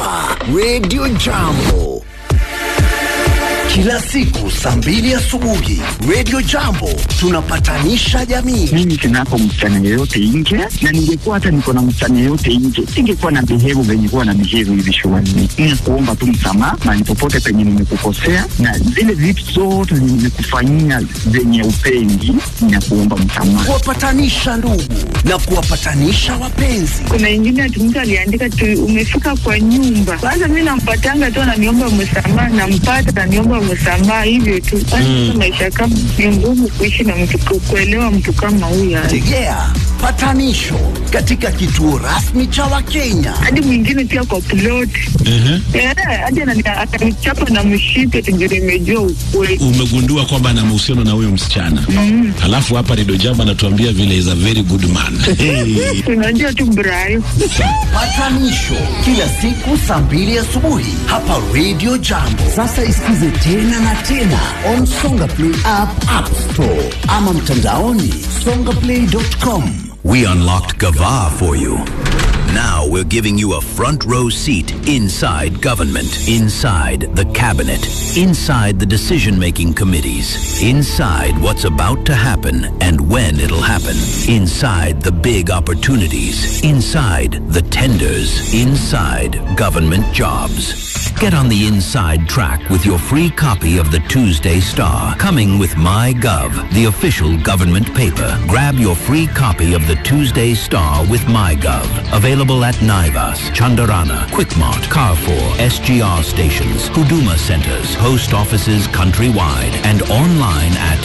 hapa Radio Jambo kila siku saa mbili asubuhi Radio Jambo tunapatanisha jamii. mimi sinapo msichana yeyote nje, na ningekuwa hata niko na msichana yeyote nje, singekuwa na behave venye kuwa na behave hivi shuleni. Ni kuomba tu msamaha mahali popote penye nimekukosea, na zile vitu zote zenye nimekufanyia zenye upendi, na kuomba msamaha. Kuwapatanisha ndugu na kuwapatanisha wapenzi. kuna ingine ati mtu aliandika tu umefika kwa nyumba kwanza mi nampatanga tu ananiomba msamaha nampata ananiomba msamaha hivyo tu mm. maisha kama ni ngumu kuishi na mtu ku- kuelewa mtu kama huyo Tegea patanisho katika kituo rasmi cha Wakenya. hadi mwingine pia kwa plot Eh, hadi anani- atanichapa na mshipe tujue imejua ukweli umegundua kwamba ana mahusiano na huyo msichana mm. alafu hapa Redio Jambo anatuambia vile is a very good man hey. unajua tu brayo Patanisho kila siku saa mbili asubuhi hapa Radio Jambo. Sasa isikize tena na tena on Songa Play app, App Store ama mtandaoni songaplay.com. We unlocked Gava for you. Now we're giving you a front row seat inside government, inside the cabinet, inside the decision making committees, inside what's about to happen and when it'll happen, inside the big opportunities, inside the tenders, inside government jobs. Get on the inside track with your free copy of the Tuesday Star, coming with MyGov, the official government paper. Grab your free copy of the Tuesday Star with MyGov. Available at Naivas, Chandarana, Quickmart, Carrefour, SGR stations, Huduma centers, post offices countrywide, and online at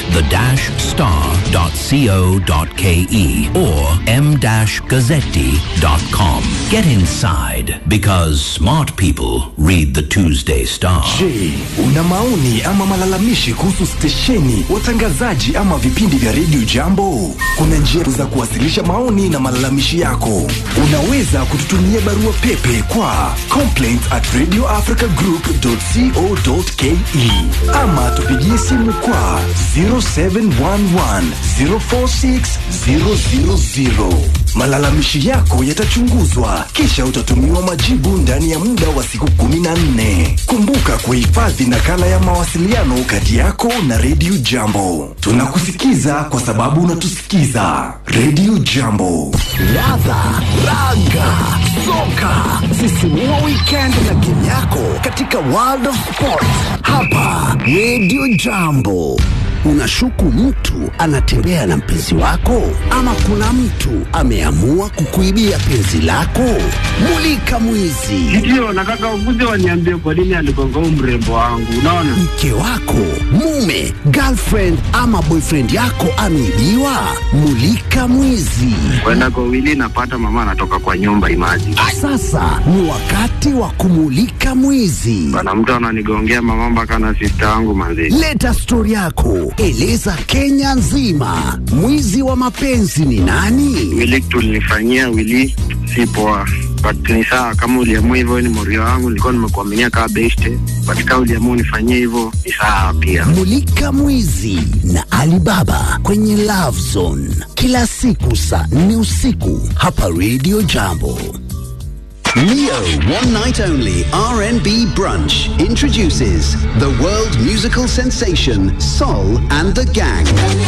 the-star.co.ke or m-gazzetti.com. Get inside because smart people read the Tuesday Star. Je, una maoni ama malalamishi kuhusu stesheni, watangazaji ama vipindi vya redio Jambo? Kuna njia za kuwasilisha maoni na malalamishi yako. Unaweza kututumia barua pepe kwa complaints at radioafricagroup.co.ke ama tupigie simu kwa 0711 046 000. Malalamishi yako yatachunguzwa kisha utatumiwa majibu ndani ya muda wa siku 14. Kumbuka kuhifadhi nakala ya mawasiliano kati yako na Radio Jambo. Tunakusikiza kwa sababu unatusikiza. Radio Jambo. Ladha, raga, soka, sisimua weekend na game yako katika World of Sport hapa Radio Jambo. Unashuku mtu anatembea na mpenzi wako, ama kuna mtu ameamua kukuibia penzi lako? Mulika mwizi. Ndio, nataka ukuje waniambie kwa nini aligonga huu mrembo wangu. Unaona, mke wako, mume, girlfriend ama boyfriend yako ameibiwa? Mulika mwizi. kwenda kwa wili napata mama anatoka kwa nyumba imaji Sasa ni wakati wa kumulika mwizi. bana, mtu ananigongea mama mpaka na sista yangu manzi. Leta stori yako, eleza Kenya nzima, mwizi wa mapenzi ni nani? Wili tulinifanyia wili si poa, but ni sawa kama uliamua hivyo, ni morio wangu, nilikuwa nimekuaminia kama beste, but kama uliamua unifanyie hivyo ni sawa pia. Mulika mwizi na Alibaba kwenye Love Zone kila siku saa nne usiku hapa Radio Jambo. Neo One Night Only R&B Brunch introduces the world musical sensation Sol and the Gang.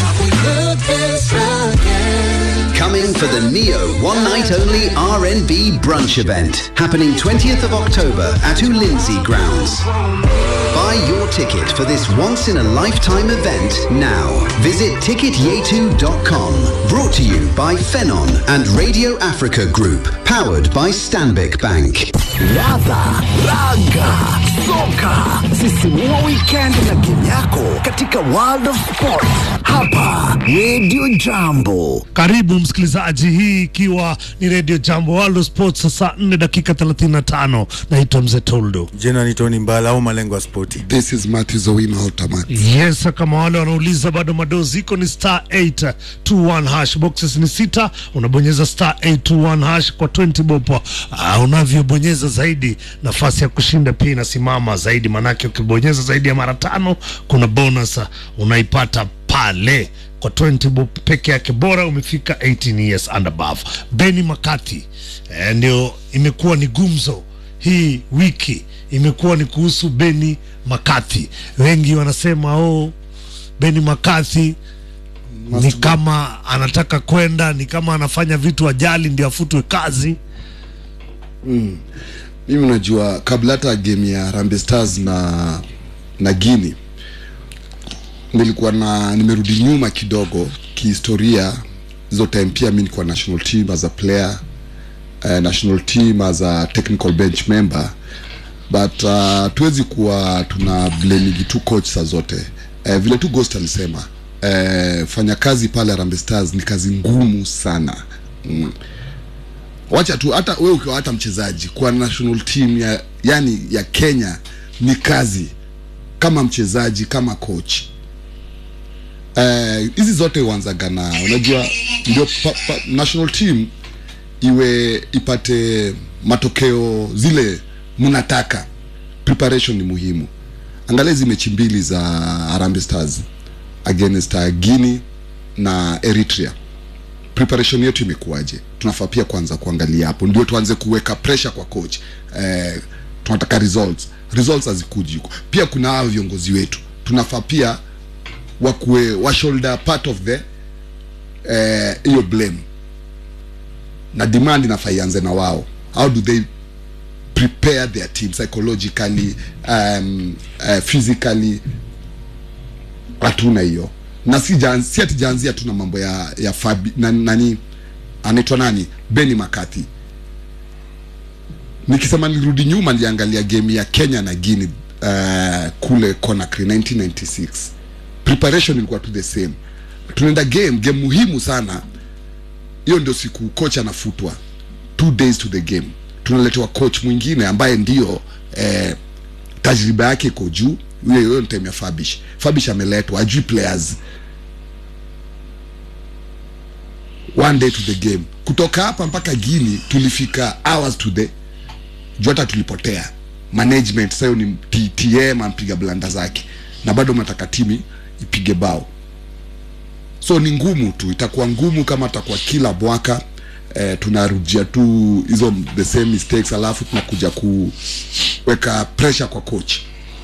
Coming for the Neo One Night Only R&B Brunch event happening 20th of October at Ulinzi Grounds. Buy your ticket for this once in a lifetime event now. Visit ticketyetu.com. Brought to you by Phenon and Radio Africa Group. Powered by Stanbic Bank. Ladha, raga, soka, sisimua weekend na game yako katika World of Sport hapa Radio Jambo. Karibu msikilizaji, hii ikiwa ni Radio Jambo World of Sports, saa 4 dakika 35. Naitwa Mzee Toldo. Jina ni Tony Mbala au Malengo ya Spoti. This is Matthew Owino Automat. Yes, kama wale wanauliza bado madozi iko ni star 821 hash, boxes ni sita, unabonyeza star 821 hash kwa 20 bob. Uh, unavyobonyeza zaidi nafasi ya kushinda pia inasimama zaidi, manake ukibonyeza zaidi ya mara tano kuna bonus uh, unaipata pale kwa 20 bob peke yake, bora umefika 18 years and above. Beni Makati eh, ndio imekuwa ni gumzo hii wiki imekuwa ni kuhusu Beni Makathi. Wengi wanasema oh, Beni Makathi ni kama anataka kwenda, ni kama anafanya vitu ajali ndio afutwe kazi. Mm. Mimi unajua kabla hata game ya Harambee Stars na na Guinea nilikuwa na nimerudi nyuma kidogo kihistoria. Hizo time pia mi nilikuwa national team as a player uh, national team as a technical bench member but uh, tuwezi kuwa tuna blaming tu coach saa zote uh, vile tu Ghost alisema uh, fanya kazi pale Harambee Stars ni kazi ngumu sana mm wacha tu hata wewe ukiwa hata mchezaji kwa national team ya yani ya Kenya ni kazi kama mchezaji kama coach Eh, hizi uh, zote huanzaga na unajua ndio pa, pa, national team iwe ipate matokeo zile mnataka preparation ni muhimu angalia hizi mechi mbili za Harambee Stars against uh, Guinea na Eritrea preparation yetu imekuwaje tunafaa pia kwanza kuangalia hapo ndio tuanze kuweka pressure kwa coach eh, tunataka results results hazikuji huko pia kuna hao viongozi wetu tunafaa pia wakuwe wa shoulder part of the eh, hiyo blame na demand inafaa ianze na wao how do they prepare their team psychologically um, uh, physically hatuna hiyo na si jan- si ati jaanzia tu na mambo ya ya Fabi, na, nani anaitwa nani Beni Makati nikisema nirudi nyuma niliangalia game ya Kenya na Guinea uh, kule Conakry 1996 preparation ilikuwa tu the same tunaenda game game muhimu sana hiyo ndio siku coach anafutwa two days to the game tunaletewa coach mwingine ambaye ndio eh, tajriba yake iko juu huyo hiyo ni time ya Fabish Fabish ameletwa ajui players one day to the game kutoka hapa mpaka Guinea tulifika hours to the juu hata tulipotea management sasa hiyo ni T- TM ampiga blanda zake na bado mnataka timu ipige bao so ni ngumu tu itakuwa ngumu kama takuwa kila mwaka eh, tunarudia tu hizo the same mistakes alafu tunakuja kuweka pressure kwa coach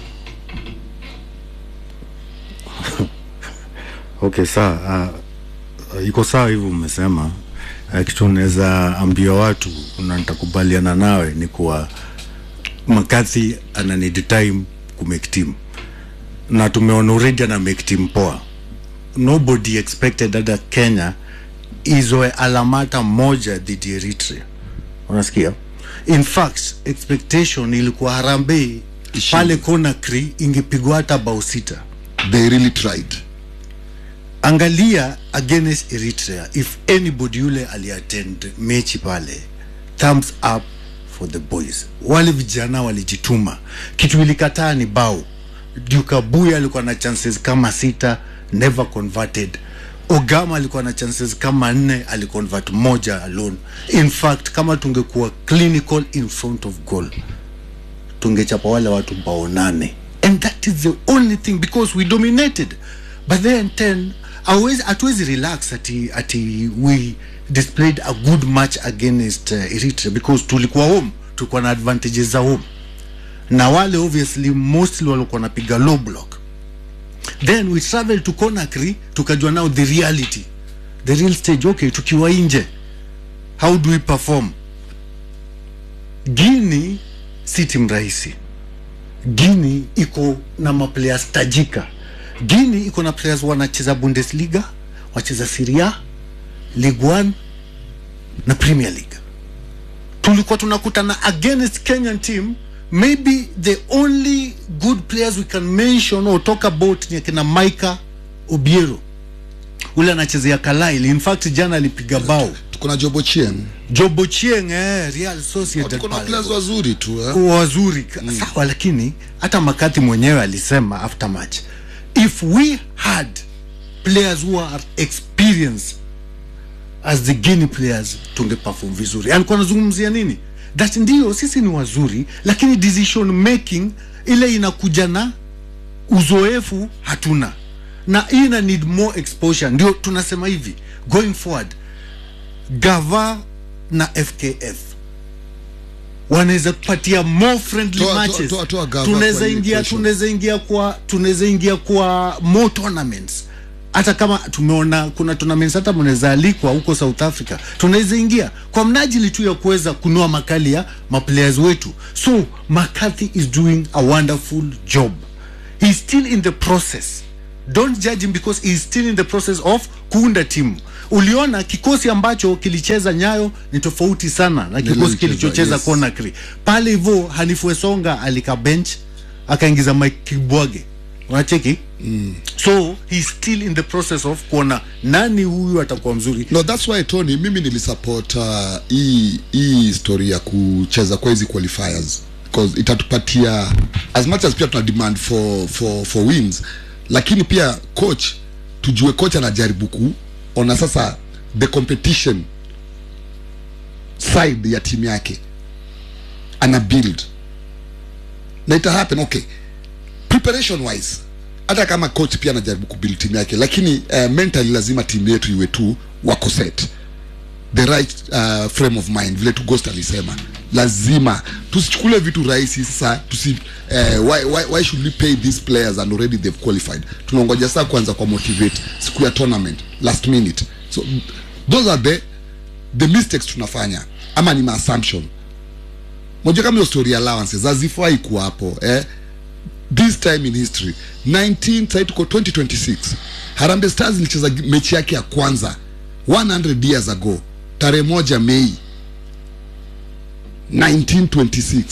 okay sawa uh, iko sawa hivyo umesema uh, kitu unaweza ambia watu na nitakubaliana nawe ni kuwa makathi ana need time ku make team na tumeona already ana make team poa nobody expected hata kenya izoe alamata moja dhidi ya eritrea unasikia in fact expectation ilikuwa harambee pale conakry ingepigwa hata bao sita they really tried angalia against eritrea if anybody yule aliattend mechi pale thumbs up for the boys wale vijana walijituma kitu ilikataa ni bao dukabuya alikuwa na chances kama sita never converted ogama alikuwa na chances kama nne aliconvert moja alone in fact kama tungekuwa clinical in front of goal tungechapa wale watu bao nane and that is the only thing because we dominated but then 10 hauwezi- hatuwezi relax ati, ati we displayed a good match against uh, eritrea because tulikuwa home tulikuwa na advantages za home na wale obviously mostly walikuwa napiga low block then we travel to conakry tukajua now the reality the real stage okay tukiwa nje how do we perform guini si timu rahisi guini iko na maplayers tajika guini iko na players wanacheza bundesliga wacheza siria league one na premier league tulikuwa tunakutana against kenyan team maybe the only good players we can mention or talk about ni akina maika obiero ule anachezea kalaili in fact jana alipiga bao tuko na jobo chien jobo chieng eh, real sociedad tuko na pale. players wazuri tu eh? wazuri mm. sawa lakini hata makati mwenyewe alisema after match if we had players who are experienced as the guinea players tungeperform vizuri alikuwa anazungumzia nini that ndio sisi ni wazuri lakini decision making ile inakuja na uzoefu hatuna na hii ina need more exposure ndio tunasema hivi going forward gava na fkf wanaweza tupatia more friendly Toa- toa- matches toa- toa Gava tunaweza kwa hii ingia equation. tunaweza ingia kwa tunaweza ingia kwa more tournaments hata kama tumeona kuna tournaments hata mnaweza alikwa huko South Africa tunaweza ingia kwa mnajili tu ya kuweza kunua makali ya maplayers wetu so McCarthy is doing a wonderful job he's still in the process don't judge him because he's still in the process of kuunda timu uliona kikosi ambacho kilicheza nyayo ni tofauti sana na Ndio kikosi ilicheza, kilichocheza yes. Conakry pale hivyo Hanifu Wesonga alika bench akaingiza Mike Kibwage unacheki mm. so he's still in the process of kuona nani huyu atakuwa mzuri no that's why tony mimi nilisupport uh, hii hii story ya kucheza kwa hizi qualifiers because itatupatia as much as pia tuna demand for, for, for wins lakini pia coach tujue coach anajaribu kuona sasa the competition side ya timu yake ana build na ita happen okay preparation wise hata kama coach pia anajaribu kubuild timu yake lakini uh, mentally lazima timu yetu iwe tu wako set the right uh, frame of mind vile tu ghost alisema lazima tusichukule vitu rahisi sasa tusi uh, why, why, why should we pay these players and already they've qualified tunangoja saa kwanza kwa motivate siku ya tournament last minute so those are the the mistakes tunafanya ama ni ma assumption moja kama hiyo story allowances hazifai kuwapo eh this time in history 19 sasa tuko 2026 Harambee Stars ilicheza mechi yake ya kwanza 100 years ago tarehe moja Mei 1926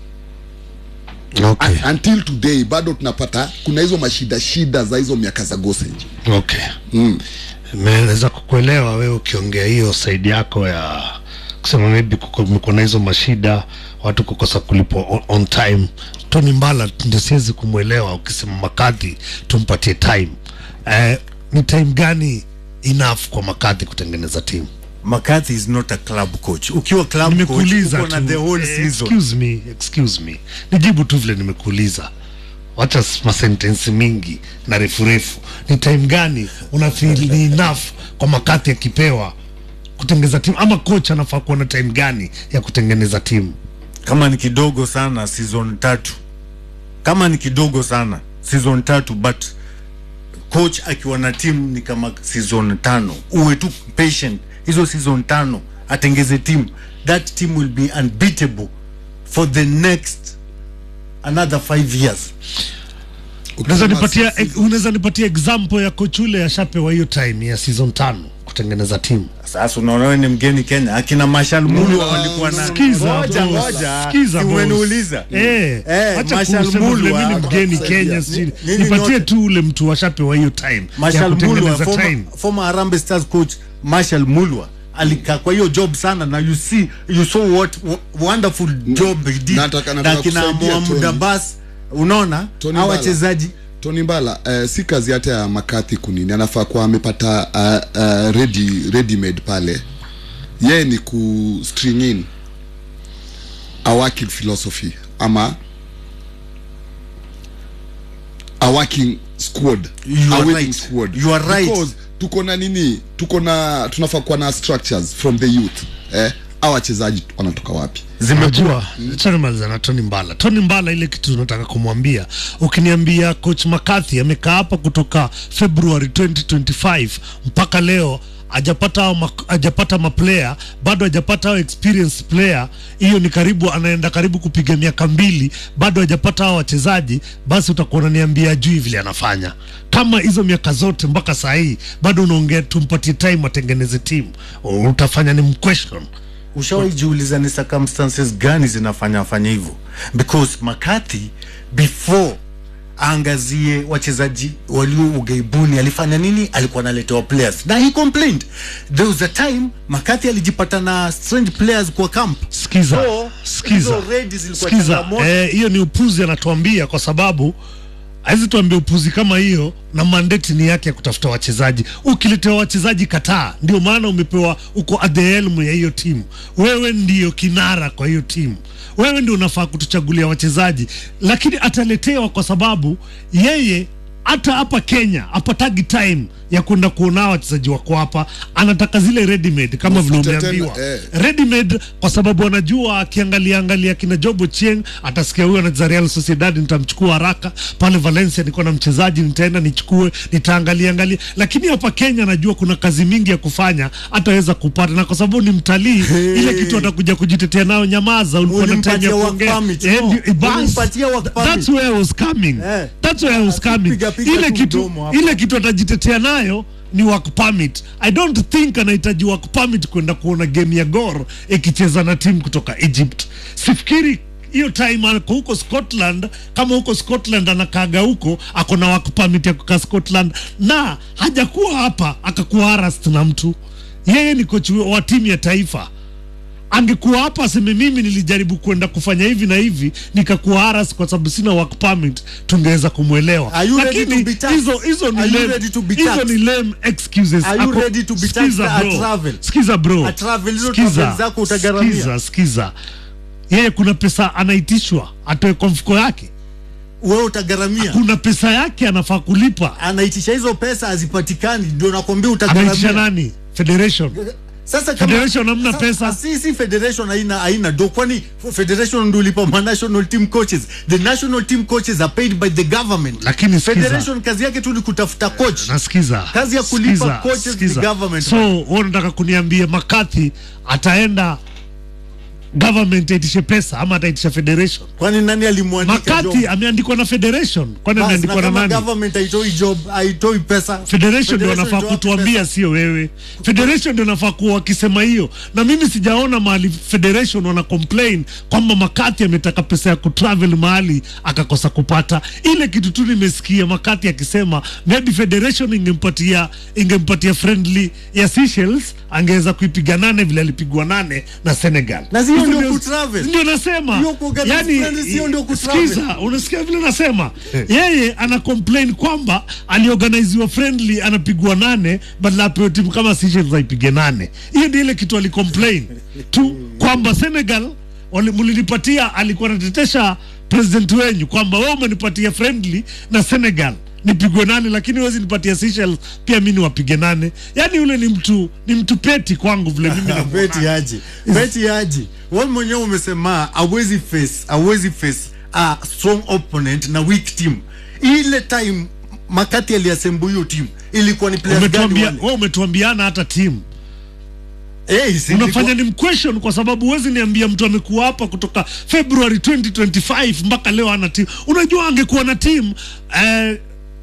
okay. Un- until today bado tunapata kuna hizo mashida shida za hizo miaka za Gosenji okay mm. naweza kukuelewa wewe ukiongea hiyo saidi yako ya kusema maybe kuko- mko na hizo mashida watu kukosa kulipwa on, on time tony mbala ndio siwezi kumwelewa ukisema makadhi tumpatie time eh, ni time gani enough kwa makadhi kutengeneza timu McCarthy is not a club coach ukiwa club coach nimekuuliza uko na tu the whole Eh, season excuse me excuse me nijibu tu vile nimekuuliza wacha s- masentensi mingi na refu refu ni time gani unafeel ni enough kwa makati akipewa kutengeza timu ama coach anafaa kuwa na time gani ya kutengeneza timu kama ni kidogo sana season tatu kama ni kidogo sana season tatu but coach akiwa na timu ni kama season tano uwe tu patient hizo season tano atengeze timu that team will be unbeatable for the next another five years unaweza Ukisema nipatia sisi- unaweza nipatia example ya coach ule ashapewa hiyo time ya season tano kutengeneza timu sasa unaona wewe ni mgeni Kenya akina Marshal Mulwa walikuwa na Sikiza, ngoja boss. ngoja Sikiza, si boss. umeniuliza Eh, Eh, acha Marshal kusema vile Mulwa- mimi ni mgeni Ni- Kenya ni- si nini nipatie nyote? tu ule mtu washapewa hiyo time ya Marshal Mulwa kutengeneza former, time former Harambee Stars coach Marshal Mulwa alikaa kwa hiyo job sana na you see you saw what wo- wonderful job he did nataka- nataka na kina kusaidia Mohamed Tony. Abbas unaona Tony hao Mbala. wachezaji Tony Mbala uh, si kazi hata ya Makathi kunini, anafaa kuwa amepata uh, uh, ready, ready made pale. Yeye ni ku string in a working philosophy ama a working squad, You a are winning right. squad. You are right. Because tuko na nini, tuko na tunafaa kuwa na structures from the youth eh, au wachezaji wanatoka wapi? Unajua, acha nimalize na Tony Mbala. Tony Mbala, ile kitu nataka kumwambia, ukiniambia coach McCarthy amekaa hapa kutoka February 2025 mpaka leo hajapata hao ma- hajapata maplayer bado hajapata hao experienced player, hiyo ni karibu anaenda karibu kupiga miaka mbili, bado hajapata hao wachezaji, basi utakuwa unaniambia ajui vile anafanya. Kama hizo miaka zote mpaka saa hii bado unaongea tumpatie time atengeneze timu, utafanya ni mquestion ushawahi jiuliza ni circumstances gani zinafanya afanye hivyo because McCarthy before aangazie wachezaji walio ugaibuni alifanya nini alikuwa analetewa players na he complained there was a time McCarthy alijipata na strange players kwa camp Sikiza, So, sikiza, hizo raids zilikuwa sikiza. changamoto. Eh, hiyo ni upuzi anatuambia, kwa sababu hawezi tuambia upuzi kama hiyo, na mandate ni yake ya kutafuta wachezaji. Ukiletewa wachezaji kataa, ndio maana umepewa, uko at the helm ya hiyo timu. Wewe ndio kinara kwa hiyo timu, wewe ndio unafaa kutuchagulia wachezaji, lakini ataletewa kwa sababu yeye hata hapa Kenya hapatagi time ya kwenda kuona wachezaji wako hapa, anataka zile ready made kama vile Mafuta umeambiwa tena, eh. ready made, kwa sababu anajua akiangalia angalia kina Jobo Chieng atasikia huyo anacheza Real Sociedad, nitamchukua haraka pale Valencia, niko na mchezaji nitaenda nichukue, nitaangalia angalia. Lakini hapa Kenya anajua kuna kazi mingi ya kufanya, ataweza kupata, na kwa sababu ni mtalii, ile kitu atakuja kujitetea nayo, nyamaza, ulikuwa na time Ulimpatia ya work kuongea. permit, Eh, no. ndio- bas. Ulimpatia work permit. That's where I was coming. Eh. That's where I was coming. Piga- piga Ile tu kitu mdomo hapo. ile kitu atajitetea nayo ni work permit. I don't think anahitaji work permit kwenda kuona game ya Gor ikicheza na timu kutoka Egypt. Sifikiri hiyo time ako huko Scotland, kama huko Scotland anakaaga huko, ako na work permit ya kukaa Scotland, na hajakuwa hapa akakuwa harassed na mtu. Yeye ni kocha wa timu ya taifa angekuwa hapa aseme mimi nilijaribu kwenda kufanya hivi na hivi nikakuwa haras kwa sababu sina work permit, tungeweza kumwelewa. Are you ready Lakini to be taxed? hizo hizo ni Are you lame, ready to be hizo taxed? ni lame excuses. Are you Ako- ready to be Sikiza taxed at bro. travel? Sikiza bro. At travel, hizo Sikiza. travel zako utagharamia. Sikiza, sikiza. Yeye kuna pesa anaitishwa atoe kwa mfuko yake, wewe utagharamia kuna pesa yake anafaa kulipa. anaitisha hizo pesa hazipatikani ndio nakwambia Anaitisha utagharamia nani? Federation. sasa kama- Federation hamna sa- pesa. si si federation haina haina do kwani federation ndio lipa ma national team coaches the national team coaches are paid by the government Lakini sikiza. federation kazi yake tu ni kutafuta coach nasikiza Kazi ya kulipa Sikiza, coaches ni sikiza. government. so wewe unataka kuniambia makathi ataenda government aitishe pesa ama ataitisha federation kwani nani alimwandika makathi job? ameandikwa na federation kwani Bas, ameandikwa na na kama nani government haitoi job haitoi pesa federation ndio wanafaa ndio wapi kutuambia pesa? sio wewe federation ndio wanafaa kuwa wakisema hiyo na mimi sijaona mahali federation wana complain kwamba makati ametaka pesa ya kutravel mahali akakosa kupata ile kitu tu nimesikia makati akisema maybe federation ingempatia ingempatia friendly ya Seychelles angeweza kuipiga nane vile alipigwa nane na Senegal Na sio Hizo ndio ndio- kutravel. ndio nasema Hiyo kuorganize yani friendly sio ndio kutravel. sikiza unasikia vile nasema yeye ana complain kwamba aliorganiziwa friendly anapigwa nane badala apewe timu kama Seychelles aipige nane hiyo ndio ile kitu alicomplain tu kwamba Senegal wali- mlinipatia alikuwa anatetesha president wenyu kwamba wewe umenipatia friendly na Senegal nipigwe nane lakini huwezi nipatia Seychelles pia mi niwapige nane yani yule ni mtu ni mtu peti kwangu vile mimi namuona. beti aji beti aji wewe mwenyewe umesema awezi face awezi face a strong opponent na weak team ile time makati aliasembu hiyo team ilikuwa ni players gani umetuambia wale wewe umetuambiana hata timu eh si unafanya ilikuwa- ni mquestion kwa sababu huwezi niambia mtu amekuwa hapa kutoka February 2025 mpaka leo ana timu. Unajua angekuwa na timu eh,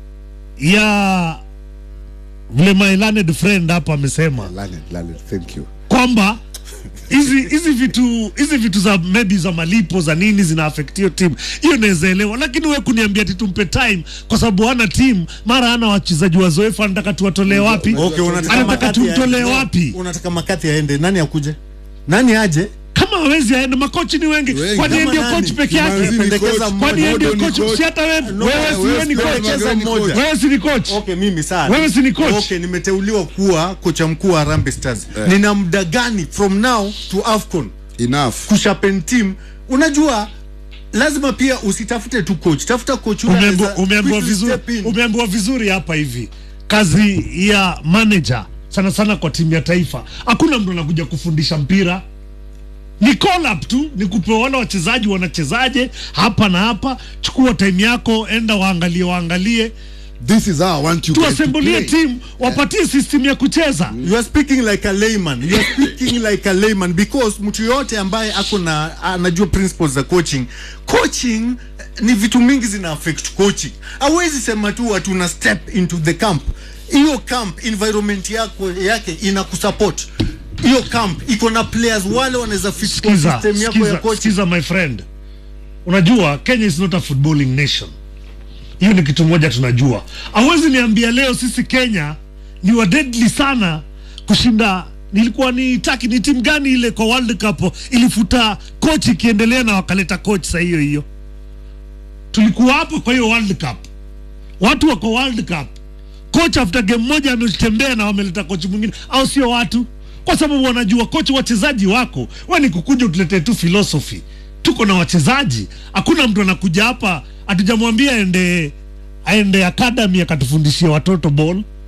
ya vile my learned friend hapa amesema Learned, learned, thank you kwamba hizi hizi vitu hizi vitu za maybe za malipo za nini zina affect hiyo timu, hiyo naweza elewa, lakini wewe kuniambia ati tumpe time kwa sababu hana timu, mara hana wachezaji wazoefu, anataka tuwatolee wapi? okay unataka anataka makati tumtolee aende. wapi? unataka makati aende nani akuje nani aje kama hawezi aende, makochi ni wengi, Wengi. kwani yeye Kama ndio nani? coach peke Kimanzi yake? ni Pendekeza coach, mmoja. Kwani yeye ndio Modo ni coach? coach. Si hata wewe, No, wewe si wewe ni Wesley coach, Pendekeza Mageni mmoja. coach. wewe si ni coach. okay mimi sana Wewe si ni coach? okay nimeteuliwa kuwa kocha mkuu wa Harambee Stars nina muda gani from now to AFCON enough kushapen team unajua lazima pia usitafute tu coach tafuta coach yule Umeambiwa- anaweza umeambiwa quickly vizuri, step in. umeambiwa vizuri hapa hivi. Kazi ya manager sana sana kwa timu ya taifa, hakuna mtu anakuja kufundisha mpira ni call up tu, ni kupewa wale wachezaji wanachezaje hapa na hapa. Chukua time yako, enda waangalie, waangalie, this is how I want you guys to tuasembulie play. timu, wapatie system ya kucheza. you are speaking like a layman you are speaking like a layman because mtu yote ambaye ako na anajua principles za coaching coaching eh, ni vitu mingi zina affect coaching hawezi sema tu watu una step into the camp hiyo camp environment yako yake ina kusupport hiyo camp iko na players wale wanaweza fit kwa Skiza, system yako ya skiza, coaching skiza my friend, unajua Kenya is not a footballing nation. Hiyo ni kitu moja tunajua. Hawezi niambia leo sisi Kenya ni wa deadly sana kushinda nilikuwa ni taki ni timu gani ile kwa World Cup ilifuta coach ikiendelea na wakaleta coach saa hiyo hiyo. Tulikuwa hapo kwa hiyo World Cup, watu wako World Cup, coach after game moja ametembea na wameleta coach mwingine, au sio watu? Kwa sababu wanajua coach, wachezaji wako, we ni kukuja utuletee tu philosophy. Tuko na wachezaji, hakuna mtu anakuja hapa, hatujamwambia ende aende academy akatufundishia watoto ball